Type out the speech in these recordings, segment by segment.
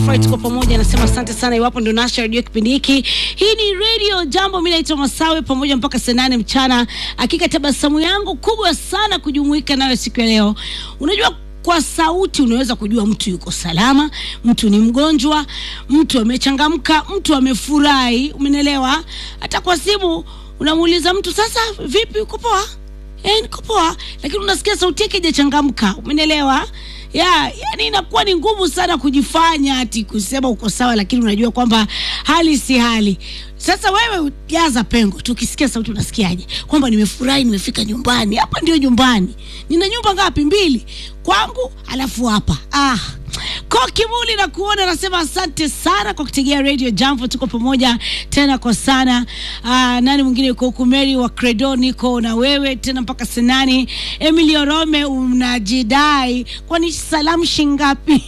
nafurahi tuko pamoja, nasema asante sana iwapo ndio nasha redio kipindi hiki. Hii ni Radio Jambo, mimi naitwa Masawe pamoja mpaka saa nane mchana. Hakika tabasamu yangu kubwa sana kujumuika nayo siku ya leo. Unajua kwa sauti unaweza kujua mtu yuko salama, mtu ni mgonjwa, mtu amechangamka, mtu amefurahi, umenielewa? Hata kwa simu unamuuliza mtu sasa, vipi, uko poa? Eh, niko poa, lakini unasikia sauti yake haijachangamka, umenielewa? ya yani inakuwa ni ngumu sana kujifanya ati kusema uko sawa, lakini unajua kwamba hali si hali. Sasa wewe jaza pengo tu, ukisikia sauti unasikiaje? Kwamba nimefurahi, nimefika nyumbani. Hapa ndio nyumbani. Nina nyumba ngapi? Mbili kwangu, alafu hapa ah kwa kimuli na kuona, nasema asante sana kwa kutegea Radio Jambo. Tuko pamoja tena kwa sana. Aa, nani mwingine yuko huku? Mary wa Credo, niko na wewe tena mpaka senani. Emily Orome, unajidai kwani salamu shingapi?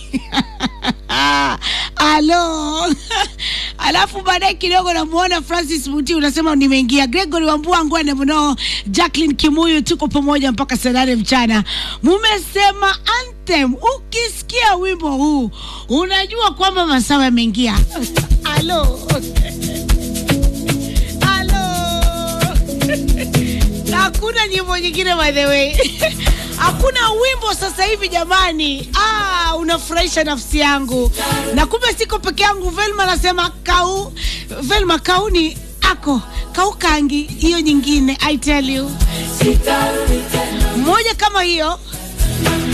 Alo alafu baadaye kidogo namuona Francis Muti unasema nimeingia. Gregory Wambua Ngwene mno, Jacqueline Kimuyu, tuko pamoja mpaka saa nane mchana. Mumesema anthem, ukisikia wimbo huu unajua kwamba masawa yameingia. Alo alo hakuna nyimbo nyingine by the way hakuna wimbo sasa hivi jamani. Ah, unafurahisha nafsi yangu, na kumbe siko peke yangu. Velma anasema kau, Velma kauni ako kau kangi, hiyo nyingine I tell you, moja kama hiyo